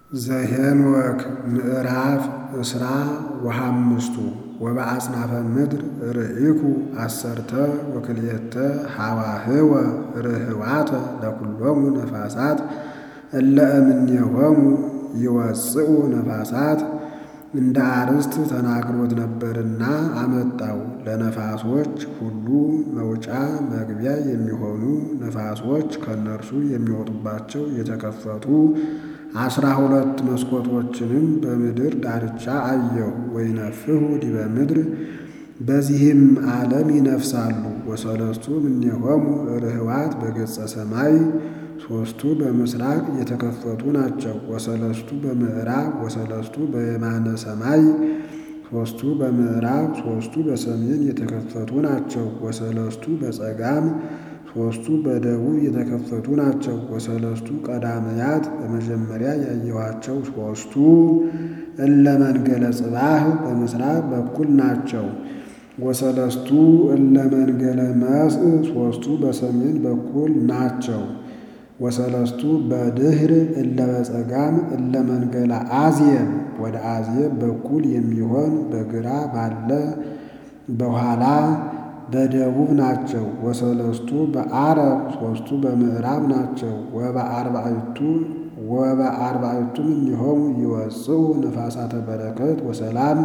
ዘኄንወክ ምዕራፍ እስራ ወሐምስቱ ወበአጽናፈ ምድር ርኢኩ አሰርተ ወክልኤተ ሐዋህወ ርህዋተ ለኵሎሙ ነፋሳት እለ እምኔሆሙ ይወፅኡ ነፋሳት እንደ አርዕስት ተናግሮት ነበርና አመጣው። ለነፋሶች ሁሉ መውጫ መግቢያ የሚሆኑ ነፋሶች ከእነርሱ የሚወጡባቸው የተከፈቱ አስራ ሁለት መስኮቶችንም በምድር ዳርቻ አየሁ። ወይነፍሑ ዲበ ምድር በዚህም ዓለም ይነፍሳሉ። ወሰለስቱ እምኔሆሙ ርህዋት በገጸ ሰማይ ሦስቱ በምስራቅ የተከፈቱ ናቸው። ወሰለስቱ በምዕራብ ወሰለስቱ በየማነ ሰማይ ሦስቱ በምዕራብ ሦስቱ በሰሜን የተከፈቱ ናቸው። ወሰለስቱ በጸጋም ሦስቱ በደቡብ የተከፈቱ ናቸው። ወሰለስቱ ቀዳመያት በመጀመሪያ ያየኋቸው ሦስቱ እለ መንገለ ጽባህ በምስራቅ በኩል ናቸው። ወሰለስቱ እለ መንገለ መስእ ሦስቱ በሰሜን በኩል ናቸው። ወሰለስቱ በድኅር እለ በጸጋም እለ መንገለ አዝየብ ወደ አዝየብ በኩል የሚሆን በግራ ባለ በኋላ በደቡብ ናቸው። ወሰለስቱ በዓረብ ሦስቱ በምዕራብ ናቸው። ወበአርባዕቱ ወበአርባዕቱ እምኔሆሙ ይወፅኡ ነፋሳተ በረከት ወሰላም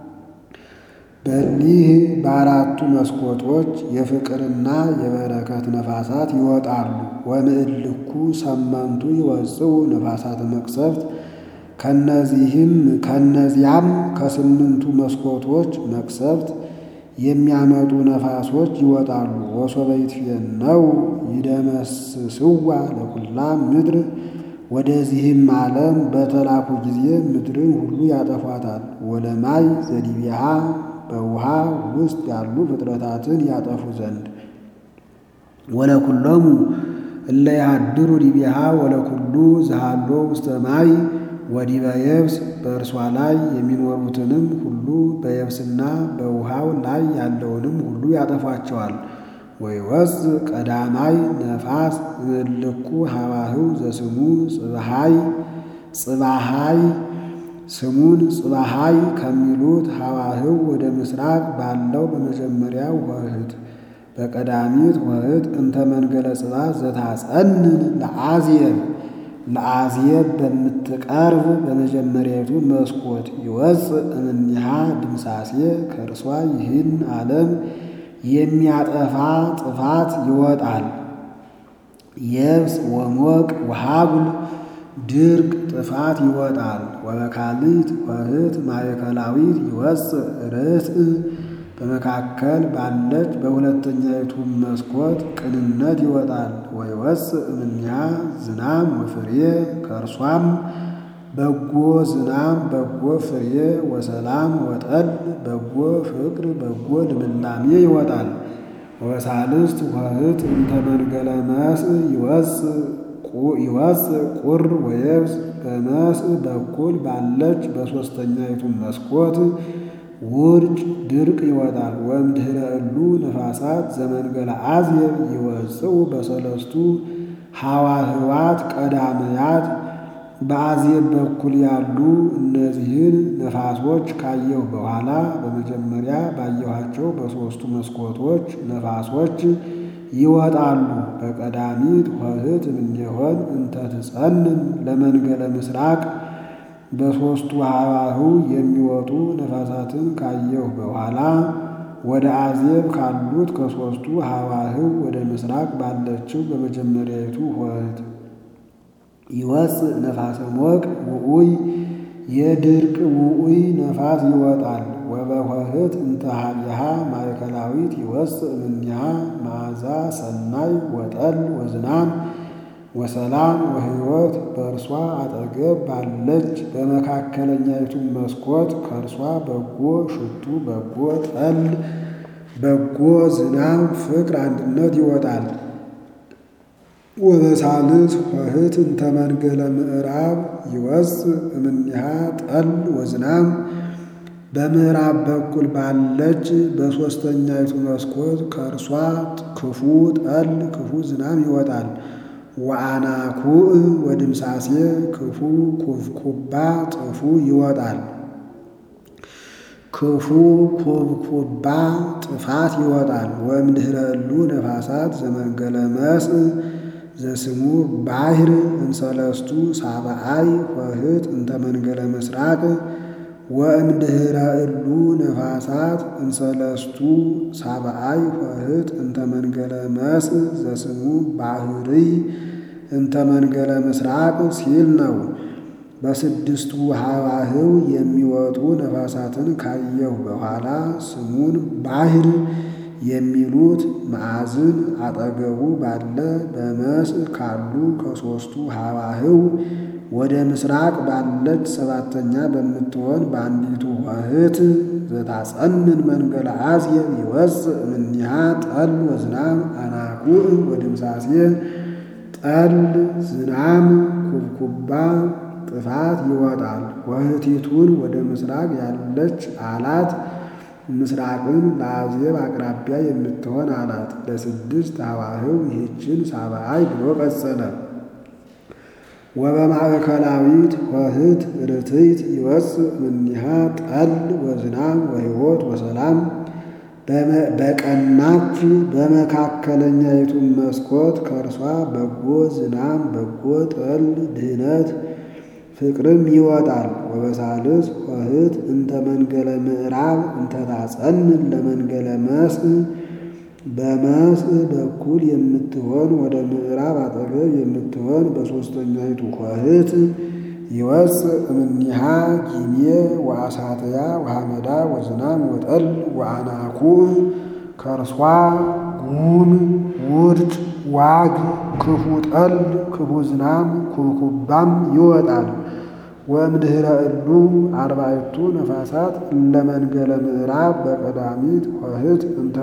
በሊህ በአራቱ መስኮቶች የፍቅርና የበረከት ነፋሳት ይወጣሉ። ወምዕልኩ ሰመንቱ ይወፅኡ ነፋሳተ መቅሰፍት ከነዚህም ከነዚያም ከስምንቱ መስኮቶች መቅሰፍት የሚያመጡ ነፋሶች ይወጣሉ። ወሶበ ይትፌነው ይደመስስዋ ለኩላ ምድር ወደዚህም ዓለም በተላኩ ጊዜ ምድርን ሁሉ ያጠፏታል። ወለማይ ዘዲቢሃ በውሃ ውስጥ ያሉ ፍጥረታትን ያጠፉ ዘንድ ወለኩሎሙ እለ ያድሩ ዲቢሃ ወለኩሉ ዘሃሎ ውስተ ማይ ወዲበ የብስ በእርሷ ላይ የሚኖሩትንም ሁሉ በየብስና በውሃው ላይ ያለውንም ሁሉ ያጠፏቸዋል። ወይወፅእ ቀዳማይ ነፋስ እምእልኩ ሐዋህው ዘስሙ ጽባሃይ ጽባሃይ ስሙን ጽባሃይ ከሚሉት ሐዋህው ወደ ምስራቅ ባለው በመጀመሪያው ወህት በቀዳሚት ወህት እንተ መንገለ ጽባህ ዘታጸንን ለአዝየብ ለአዝየብ በምትቀርብ በመጀመሪያቱ መስኮት ይወፅእ እምኔሃ ድምሳሴ ከእርሷ ይህን ዓለም የሚያጠፋ ጥፋት ይወጣል። የብስ ወሞቅ ወሃጉል ድርቅ ጥፋት ይወጣል። ወበካልእት ወህት ማእከላዊት ይወፅእ ርትዕ በመካከል ባለች በሁለተኛይቱ መስኮት ቅንነት ይወጣል። ወይወፅእ እምኔሃ ዝናም ወፍሬ ከእርሷም በጎ ዝናም በጎ ፍሬ ወሰላም ወጠል በጎ ፍቅር በጎ ልምላሜ ይወጣል። ወበሳልስት ወህት እንተ መንገለ መስእ ይወፅእ ቁር ወየብስ በመስእ በኩል ባለች በሦስተኛይቱ መስኮት ውርጭ ድርቅ ይወጣል። ወእምድኅረ እሉ ነፋሳት ዘመንገለ አዝየብ ይወፅኡ በሰለስቱ ሐዋህዋት ቀዳመያት በአዝየብ በኩል ያሉ እነዚህን ነፋሶች ካየሁ በኋላ በመጀመሪያ ባየኋቸው በሦስቱ መስኮቶች ነፋሶች ይወጣሉ። በቀዳሚት ወህት እምኔሆን እንተ ትጸንን ለመንገለ ምስራቅ በሦስቱ ሐዋህው የሚወጡ ነፋሳትን ካየሁ በኋላ ወደ አዝየብ ካሉት ከሦስቱ ሐዋህው ወደ ምስራቅ ባለችው በመጀመሪያይቱ ወህት ይወፅእ ነፋሰ ሞቅ ውዑይ የድርቅ ውዑይ ነፋስ ይወጣል። ወበወህት እንተ ኀቤሃ ማእከላዊት ይወፅእ እምኔሃ መዓዛ ሰናይ ወጠል ወዝናም ወሰላም ወሕይወት በእርሷ አጠገብ ባለች በመካከለኛይቱ መስኮት ከእርሷ በጎ ሽቱ በጎ ጠል በጎ ዝናም ፍቅር አንድነት ይወጣል። ወበሳልስ ወህት እንተ መንገለ ምዕራብ ይወፅእ እምኔሃ ጠል ወዝናም በምዕራብ በኩል ባለች በሦስተኛይቱ መስኮት ከእርሷ ክፉ ጠል ክፉ ዝናም ይወጣል። ወአናኩዕ ወድምሳሴ ክፉ ኩብኩባ ጥፉ ይወጣል። ክፉ ኩብኩባ ጥፋት ይወጣል። ወእምድኅረ እሉ ነፋሳት ዘመንገለ መስእ ዘስሙ ባሕር እንሰለስቱ ሳብዓይ ኆኅት እንተ መንገለ ምስራቅ ወእምድኅረ እሉ ነፋሳት እንሰለስቱ ሳብዓይ ኆኅት እንተ መንገለ መስእ ዘስሙ ባሕርይ እንተ መንገለ ምስራቅ ሲል ነው። በስድስቱ ሀዋህው የሚወጡ ነፋሳትን ካየሁ በኋላ ስሙን ባሕር የሚሉት ማዕዝን አጠገቡ ባለ በመስእ ካሉ ከሦስቱ ሀዋህው ወደ ምስራቅ ባለች ሰባተኛ በምትሆን በአንዲቱ ኆኅት ዘታጸንን መንገለ አዝየብ ይወፅእ እምኔሃ ጠል ወዝናም አናኩዕ ወድምሳሴ ጠል ዝናም ኩብኩባ ጥፋት ይወጣል። ኆኅቲቱን ወደ ምስራቅ ያለች አላት። ምስራቅን ለአዝየብ አቅራቢያ የምትሆን አላት። ለስድስት ሀዋህው ይህችን ሳብዓይ ብሎ ቀጸለ። ወበማእከላዊት ኆኅት ርትዕት ይወፅእ እምኔሃ ጠል ወዝናም ወሕይወት ወሰላም በቀናች በመካከለኛይቱም መስኮት ከእርሷ በጎ ዝናም በጎ ጠል ድኅነት ፍቅርም ይወጣል። ወበሳልስ ኆኅት እንተ መንገለ ምዕራብ እንተ ታጸንን ለመንገለ መስእ በመስእ በኩል የምትሆን ወደ ምዕራብ አጠገብ የምትሆን በሦስተኛይቱ ኆኅት ይወፅእ እምኔሃ ጊሜ ወአሳትያ ወሐመዳ ወዝናም ወጠል ወአናኩዕ ከእርሷ ጉም ውርጭ ዋግ ክፉ ጠል ክፉ ዝናም ኩብኩባም ይወጣል። ወእምድኅረ እሉ አርባዕቱ ነፋሳት እለ መንገለ ምዕራብ በቀዳሚት ኆኅት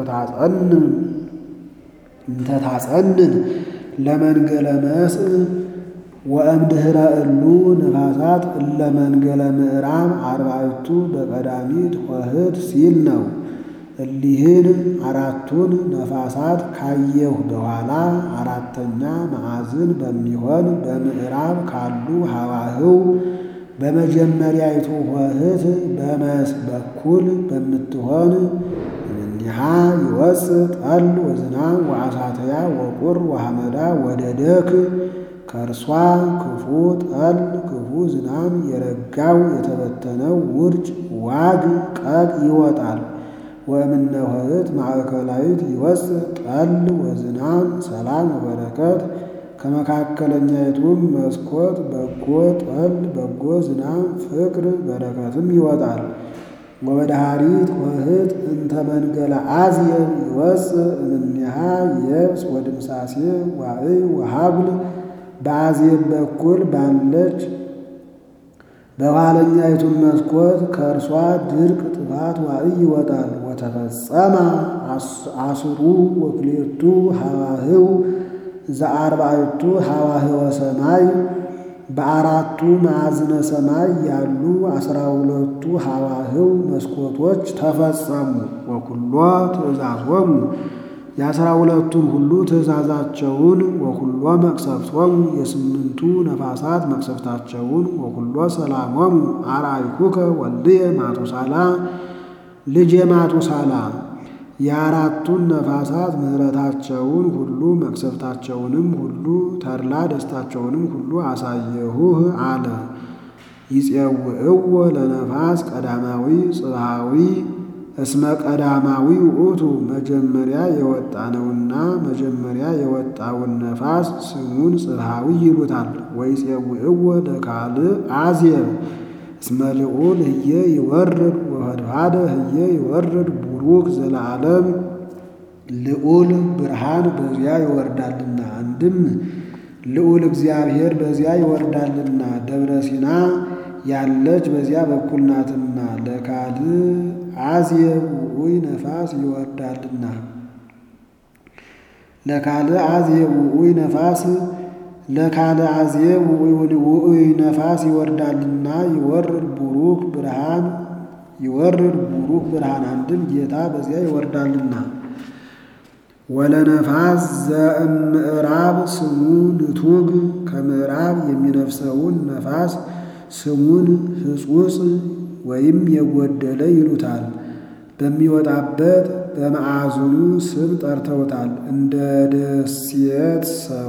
እንተ ታጸንን ለመንገለ መስእ ወእምድኅረ እሉ ነፋሳት እለ መንገለ ምዕራብ አርባዕቱ በቀዳሚት ኆኅት ሲል ነው። እሊህን አራቱን ነፋሳት ካየሁ በኋላ አራተኛ ማዕዝን በሚሆን በምዕራብ ካሉ ሀዋህው በመጀመሪያይቱ ኆኅት በመስእ በኩል በምትሆን እምኔሃ ይወፅእ ጠል ወዝናም ወአሳትያ ወቁር ወሐመዳ ወደደክ ከእርሷ ክፉ ጠል ክፉ ዝናም የረጋው የተበተነው ውርጭ ዋግ ቀግ ይወጣል። ወእምነ ኆኅት ማእከላዊት ይወፅእ ጠል ወዝናም ሰላም ወበረከት ከመካከለኛይቱም መስኮት በጎ ጠል በጎ ዝናም ፍቅር በረከትም ይወጣል። ወበዳሃሪት ኆኅት እንተ መንገለ አዝየብ ይወፅእ እምኔሃ የብስ ወድምሳሴ ዋዕይ ወሀብል በአዝየብ በኩል ባለች በኋለኛይቱን መስኮት ከእርሷ ድርቅ ጥፋት ዋዕይ ይወጣል። ወተፈጸማ አስሩ ወክልኤቱ ሀዋህው ዘአርባዕቱ ሀዋህወ ሰማይ በአራቱ ማዕዝነ ሰማይ ያሉ አስራ ሁለቱ ሀዋህው መስኮቶች ተፈጸሙ። ወኩሎ ትእዛዞሙ የአስራ ሁለቱን ሁሉ ትእዛዛቸውን ወኩሎ መቅሰፍቶሙ የስምንቱ ነፋሳት መቅሰፍታቸውን ወኩሎ ሰላሞሙ አርአይኩከ ወልድየ ማቱሳላ ልጄ ማቱሳላ የአራቱን ነፋሳት ምሕረታቸውን ሁሉ መቅሰፍታቸውንም ሁሉ ተድላ ደስታቸውንም ሁሉ አሳየሁህ አለ። ይፄውዕዎ ለነፋስ ቀዳማዊ ጽብሃዊ እስመ ቀዳማዊ ውእቱ መጀመሪያ የወጣ ነውና መጀመሪያ የወጣውን ነፋስ ስሙን ጽብሃዊ ይሉታል። ወይፄውዕዎ ለካልእ አዝየብ እስመ ልዑል ህየ ይወርድ ወህድሃደ ህየ ይወርድ ቡሩክ ዘለዓለም ልዑል ብርሃን በዚያ ይወርዳልና። አንድም ልዑል እግዚአብሔር በዚያ ይወርዳልና ደብረ ሲና ያለች በዚያ በኩል ናትና። ለካልእ አዝየብ ውዑይ ነፋስ ይወርዳልና ለካልእ አዝየብ ውዑይ ነፋስ ለካልእ አዝየብ ውዑይ ነፋስ ይወርዳልና ይወርድ ቡሩክ ብርሃን ይወርድ ቡሩክ ብርሃን አንድም ጌታ በዚያ ይወርዳልና ወለነፋስ ዘእምዕራብ ስሙ ንቱግ ከምዕራብ የሚነፍሰውን ነፋስ ስሙን ሕጹጽ ወይም የጎደለ ይሉታል። በሚወጣበት በማዕዝኑ ስም ጠርተውታል። እንደ ደሴት ሰው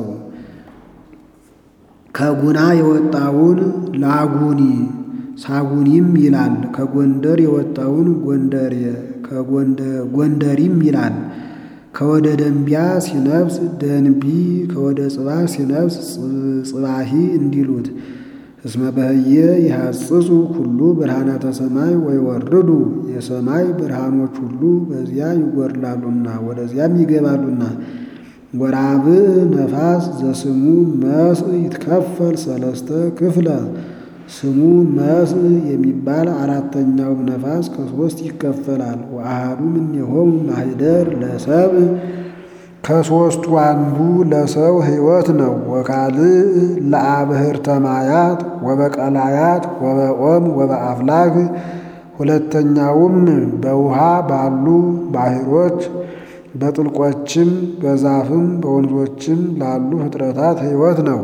ከጉና የወጣውን ላጉኒ ሳጉኒም ይላል። ከጎንደር የወጣውን ጎንደሬ ጎንደሪም ይላል። ከወደ ደንቢያ ሲነፍስ ደንቢ፣ ከወደ ጽባህ ሲነፍስ ጽባሂ እንዲሉት እስመ በህየ ይሐጽጹ ኩሉ ብርሃናተ ሰማይ ወይወርዱ የሰማይ ብርሃኖች ሁሉ በዚያ ይጎርላሉና ወደዚያም ይገባሉና። ወራብዕ ነፋስ ዘስሙ መስእ ይትከፈል ሰለስተ ክፍለ ስሙ መስእ የሚባል አራተኛውም ነፋስ ከሶስት ይከፈላል። ወአሐዱ እምኔሆሙ ማኅደር ለሰብእ ከሦስቱ አንዱ ለሰው ሕይወት ነው። ወካልእ ለአብህርተ ማያት ወበቀላያት ወበኦም ወበአፍላግ ሁለተኛውም በውሃ ባሉ ባሕሮች በጥልቆችም በዛፍም በወንዞችም ላሉ ፍጥረታት ሕይወት ነው።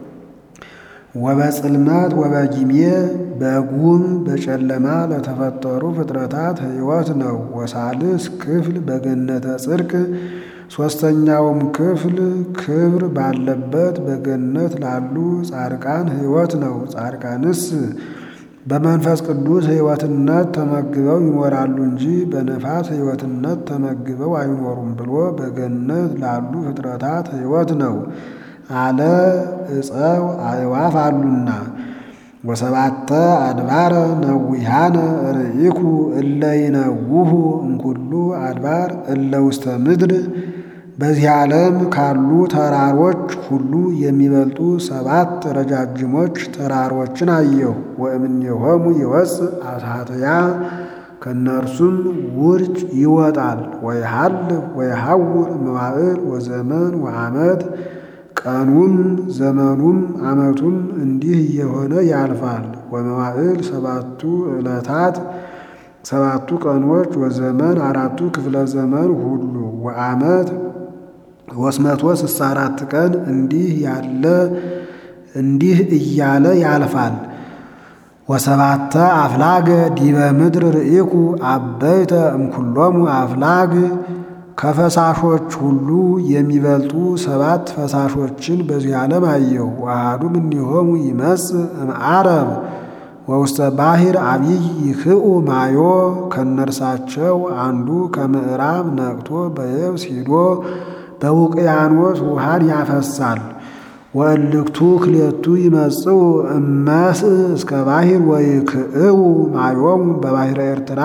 ወበጽልመት ወበጊሜ በጉም በጨለማ ለተፈጠሩ ፍጥረታት ሕይወት ነው። ወሳልስ ክፍል በገነተ ጽድቅ ሦስተኛውም ክፍል ክብር ባለበት በገነት ላሉ ጻድቃን ሕይወት ነው። ጻድቃንስ በመንፈስ ቅዱስ ሕይወትነት ተመግበው ይኖራሉ እንጂ በነፋስ ሕይወትነት ተመግበው አይኖሩም ብሎ በገነት ላሉ ፍጥረታት ሕይወት ነው አለ። ዕፀው አዕዋፍ አሉና ወሰባተ አድባረ ነዊሃነ ርኢኩ እለ ይነውሁ እምኩሉ አድባር እለ ውስተ ምድር በዚህ ዓለም ካሉ ተራሮች ሁሉ የሚበልጡ ሰባት ረጃጅሞች ተራሮችን አየሁ። ወእምኔሆሙ ይወፅእ አሳትያ ከእነርሱም ውርጭ ይወጣል። ወይሃልፍ ወይሐውር መዋዕል ወዘመን ወዓመት ቀኑም ዘመኑም ዓመቱም እንዲህ እየሆነ ያልፋል። ወመዋዕል ሰባቱ ዕለታት ሰባቱ ቀኖች ወዘመን አራቱ ክፍለ ዘመን ሁሉ ወዓመት ሦስት መቶ ስልሳ አራት ቀን እንዲህ ያለ እንዲህ እያለ ያልፋል። ወሰባተ አፍላገ ዲበ ምድር ርኢኩ አበይተ እምኩሎሙ አፍላግ ከፈሳሾች ሁሉ የሚበልጡ ሰባት ፈሳሾችን በዚህ ዓለም አየሁ። ወአሐዱ እምኔሆሙ ይመጽእ እምዓረብ ወውስተ ባሕር አብይ ይክኡ ማዮ ከነርሳቸው አንዱ ከምዕራብ ነቅቶ በየብስ ሂዶ በውቅያኖስ ውሃን ያፈሳል። ወእልክቱ ክልኤቱ ይመጽኡ እመስእ እስከ ባሕር ወይክእው ማዮሙ በባሕረ ኤርትራ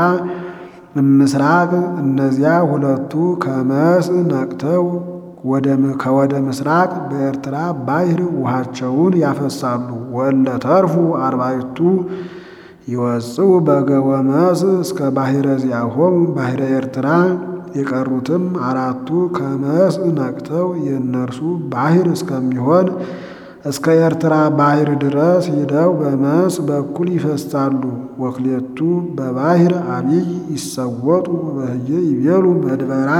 ምስራቅ እነዚያ ሁለቱ ከመስእ ነቅተው ከወደ ምስራቅ በኤርትራ ባሕር ውሃቸውን ያፈሳሉ። ወእለ ተርፉ አርባዕቱ ይወጽኡ በገወ መስእ እስከ ባሕረ ዚአሆሙ ባሕረ ኤርትራ የቀሩትም አራቱ ከመስእ ነቅተው የእነርሱ ባሕር እስከሚሆን እስከ ኤርትራ ባሕር ድረስ ሂደው በመስእ በኩል ይፈሳሉ። ወክሌቱ በባሕር አብይ ይሰወጡ በህየ ይቤሉ መድበራ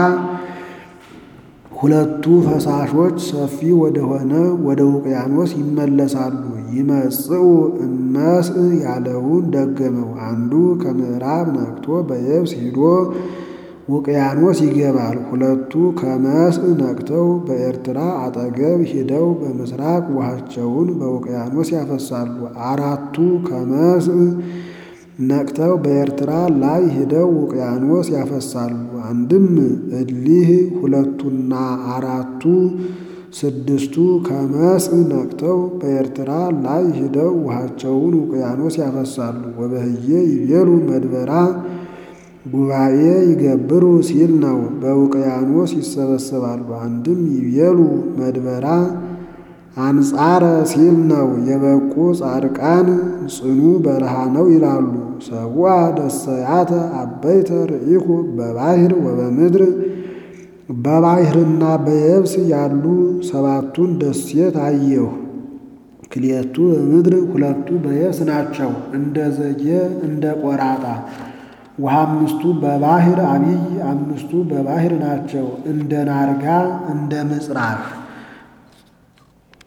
ሁለቱ ፈሳሾች ሰፊ ወደሆነ ወደ ውቅያኖስ ይመለሳሉ። ይመጽኡ እመስእ ያለውን ደገመው። አንዱ ከምዕራብ ነቅቶ በየብስ ሂዶ ውቅያኖስ ይገባል። ሁለቱ ከመስእ ነቅተው በኤርትራ አጠገብ ሂደው በምስራቅ ውሃቸውን በውቅያኖስ ያፈሳሉ። አራቱ ከመስእ ነቅተው በኤርትራ ላይ ሂደው ውቅያኖስ ያፈሳሉ። አንድም እሊህ ሁለቱና አራቱ ስድስቱ ከመስእ ነቅተው በኤርትራ ላይ ሂደው ውሃቸውን ውቅያኖስ ያፈሳሉ። ወበህየ ይቤሉ መድበራ ጉባኤ ይገብሩ ሲል ነው። በውቅያኖስ ይሰበሰባሉ። አንድም ይቤሉ መድበራ አንጻረ ሲል ነው። የበቁ ጻድቃን ጽኑ በረሃ ነው ይላሉ። ሰዋ ደሰያተ አበይተ ርኢኩ በባሕር ወበምድር በባሕርና በየብስ ያሉ ሰባቱን ደሴት አየሁ። ክልኤቱ በምድር ሁለቱ በየብስ ናቸው። እንደ ዘጌ እንደ ቆራጣ ወአምስቱ በባሕር አቢይ አምስቱ በባሕር ናቸው። እንደ ናርጋ እንደ ምጽራፍ